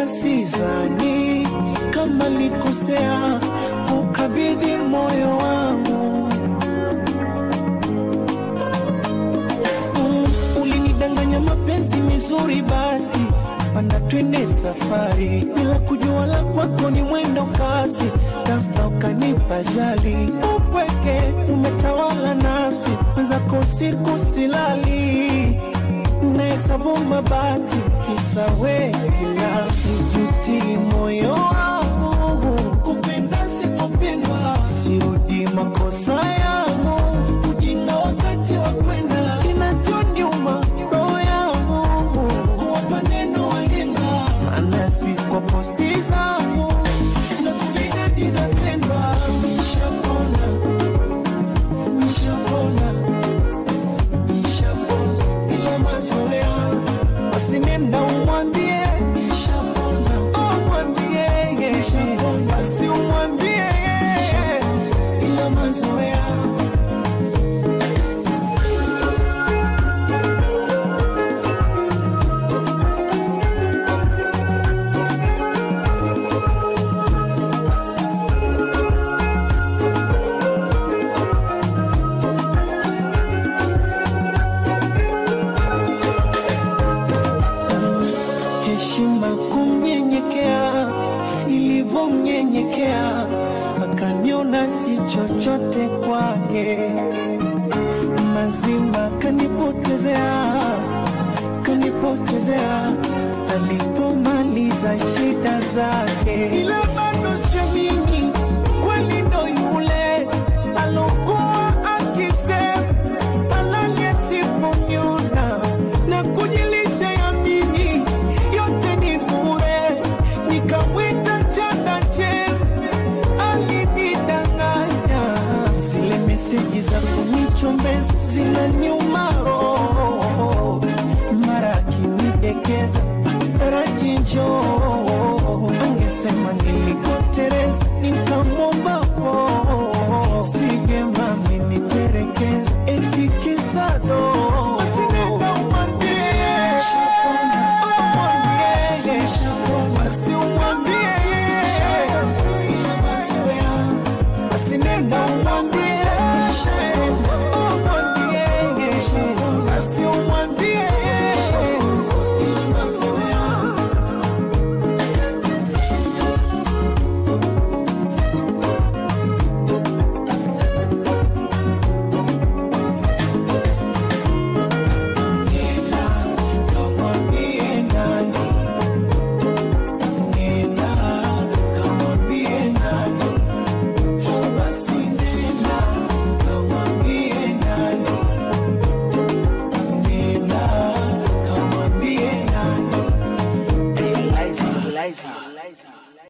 sizani kama likosea kukabidhi moyo wangu Mm, ulinidanganya mapenzi mizuri basi panda twende safari bila kujua la kwako ni mwendo kasi tafa ukanipa jali upweke umetawala nafsi mwenzako siku silali nahesabu mabati kisa wewe binafsi juti moyo wangu kupenda sipopendwa sirudi makosa yangu ujinga wakati wa kwenda kinachoniuma roho yangu kuwapa neno wahenga maana si kwa posti zangu na kujidadi napendwa nishapona nishapona nishapona ila mazoea basi nenda umwambie nishapona umwambie basi umwambie ila mazoea heshima kumnyenyekea, nilivyomnyenyekea akaniona si chochote kwake, mazima kanipotezea, kanipotezea alipomaliza shida zake, ila